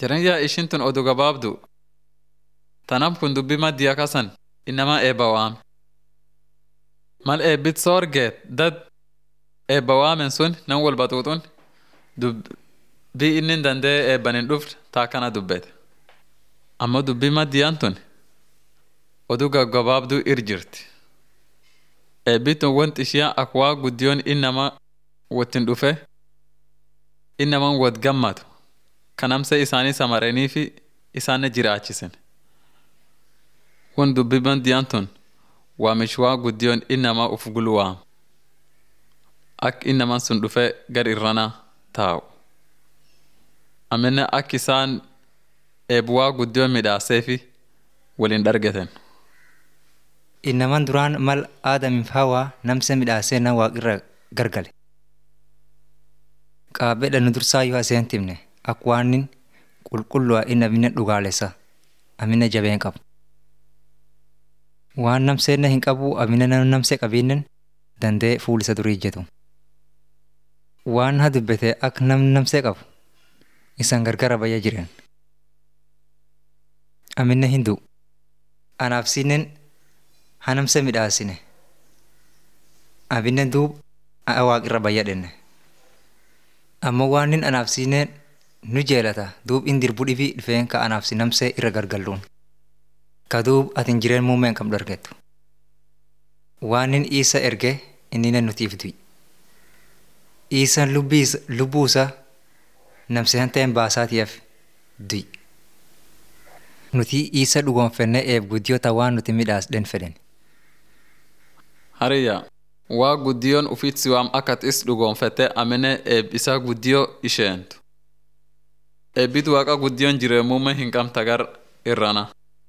Jireenyaa ishiin tun oduu gabaabdu. Tanaaf kun dubbii maddiyaa kasan innamaa eebba waame. Mal eebbit soorgeet dad eebba waamen sun nan wal baxuuxun dubbii inni dandee eebban hin dhufne taa kana dubbete. Ammoo dubbii maddiyaan tun oduu gaggabaabduu ir jirti. Eebbi tun wanti ishiyaa akka waa guddiyoon innama wottin dhufe innaman wot gammadu kanamsa isaanii samaranii fi isaanne jiraachisen. Kun dubbii maddiyaan tun waamichi waa guddiyoon innama uf gulwaam. Akka innaman sun dhufe gar irranaa taa'u. Amina akka isaan eebu waa guddiyoon midhaasee fi waliin dhargeten. Innaman duraan mal aadamiif hawaa namsa midhaasee nan waaqirra gargale. Qaabedha nu dursaa yoo aseen timne akka waanin qulqullu'a inni amina dhugaalessa amina jabeen qabu. Waan namseenna hin qabu amina namsee qabiinnen dandee fuulisa durii ijjetu. Waan ha dubbete akka nam namsee qabu isan gargara bayya jiren. Amina hindu anaaf sinnen hanamsa midhaasine abinne duub waaqirra bayyadhenne ammoo waanin anaaf siineen nu jeelata duub in dirbu dhibii dhufeen ka anaaf si namsee irra gargalluun ka duub atin jireen muumeen kam dargettu waanin isa erge innine nutiif du'i iisan lubbuusa namseen ta'een baasaatiif du'i nuti isa dhugoonfenne eeb guddiyoota waan nuti midhaasdhen fedhen. Hariyya waa guddiyoon ufiit siwaam akkat is dhugoonfette amine eeb isaa guddiyoo isheentu. Eebbit waaqa guddiyoon jireemuume hin qabta gar irrana.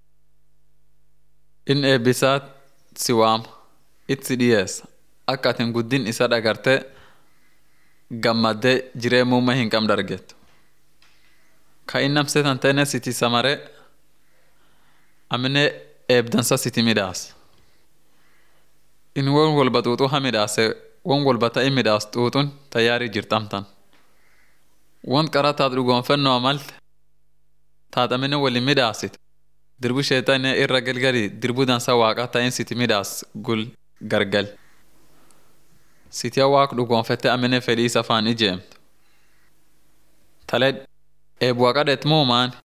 In eebbisaa siwaam itti dhiyeessa akka atin guddin isa dhagarte gammaddee jireemuume hin qabne dargettu. Ka in namseetan teene siti samaree amine eebdansa siti midhaas. In won walba xuuxuu ha midhaase won walba ta'e midhaas xuuxuun tayyaarii jirtamtan. Won qara taat dhugoonfennoo malte taat amine waliin midhaasite dirbu sheexanee irra galgalii dirbu dansa waaqa ta'in siti midhaas gul gargal. Sitiya waaq dhugoonfette amine fedhii isa faan ijeemtu. Talee eebu waaqa dheet muumaan